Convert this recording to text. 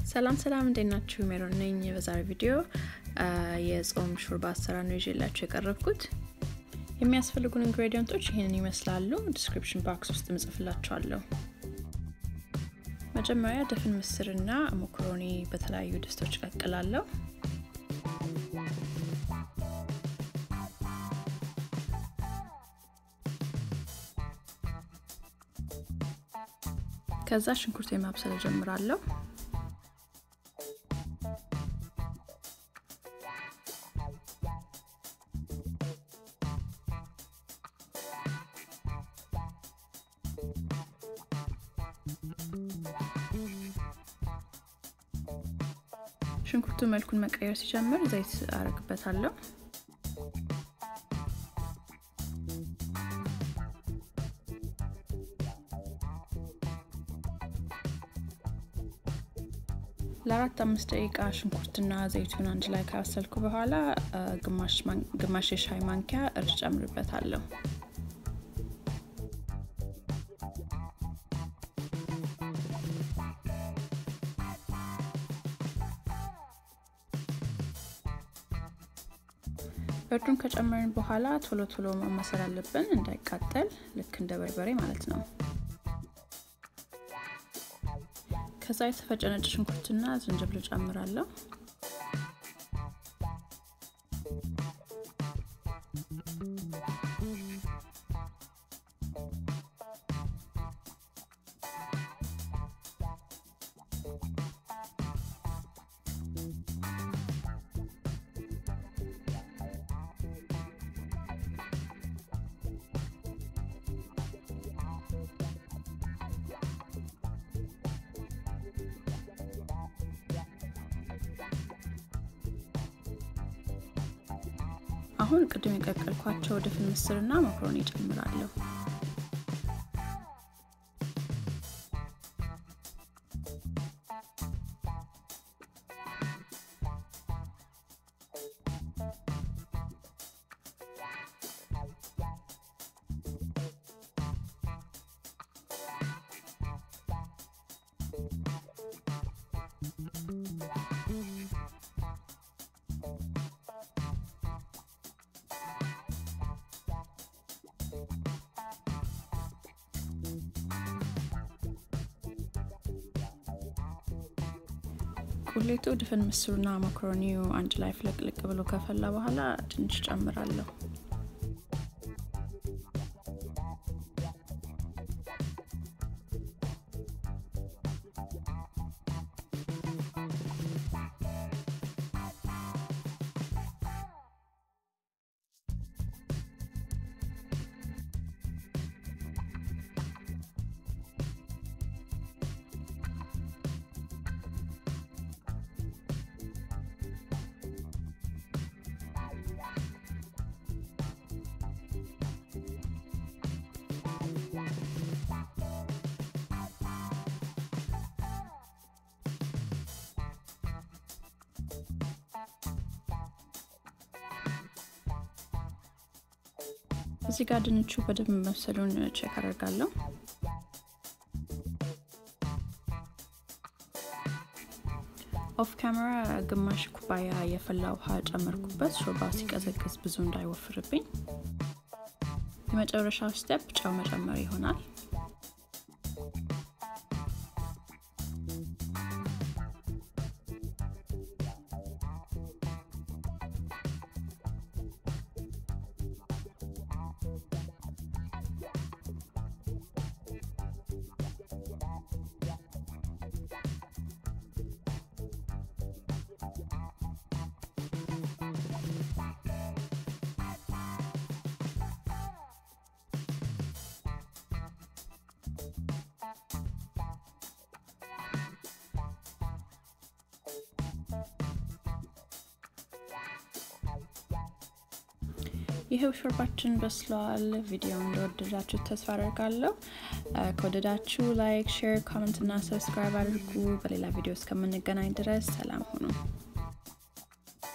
ሰላም ሰላም፣ እንዴት ናችሁ? ሜሮን ነኝ። በዛሬ ቪዲዮ የጾም ሾርባ አሰራር ነው ይዤላችሁ የቀረብኩት። የሚያስፈልጉን ኢንግሬዲየንቶች ይህንን ይመስላሉ። ዲስክሪፕሽን ባክስ ውስጥ እጽፍላችኋለሁ። መጀመሪያ ድፍን ምስርና ሞኮሮኒ በተለያዩ ድስቶች ቀቅላለሁ። ከዛ ሽንኩርት የማብሰል ጀምራለሁ። ሽንኩርቱ መልኩን መቀየር ሲጀምር ዘይት አረግበታለሁ። ለአራት አምስት ደቂቃ ሽንኩርትና ዘይቱን አንድ ላይ ካበሰልኩ በኋላ ግማሽ የሻይ ማንኪያ እርድ ጨምርበታለሁ። እርዱን ከጨመርን በኋላ ቶሎ ቶሎ ማማሰል አለብን እንዳይቃጠል፣ ልክ እንደ በርበሬ ማለት ነው። ከዛ የተፈጨ ነጭ ሽንኩርትና ዝንጅብል ጨምራለሁ። አሁን ቅድም የቀቀልኳቸው ድፍን ምስርና መኮሮኒ ጨምራለሁ። ቁሌቱ ድፍን ምስሩና መኮሮኒው አንድ ላይ ፍለቅልቅ ብሎ ከፈላ በኋላ ድንች ጨምራለሁ። እዚህ ጋር ድንቹ በደንብ መብሰሉን ቼክ አደርጋለሁ። ኦፍ ካሜራ ግማሽ ኩባያ የፈላ ውሃ ጨመርኩበት፣ ሾርባ ሲቀዘቅዝ ብዙ እንዳይወፍርብኝ። የመጨረሻው ስቴፕ ጨው መጨመር ይሆናል። ይሄው ሾርባችን በስለዋል። ቪዲዮ እንደወደዳችሁ ተስፋ አደርጋለሁ። ከወደዳችሁ ላይክ፣ ሼር፣ ኮመንት እና ሰብስክራይብ አድርጉ። በሌላ ቪዲዮ እስከምንገናኝ ድረስ ሰላም ሁኑ።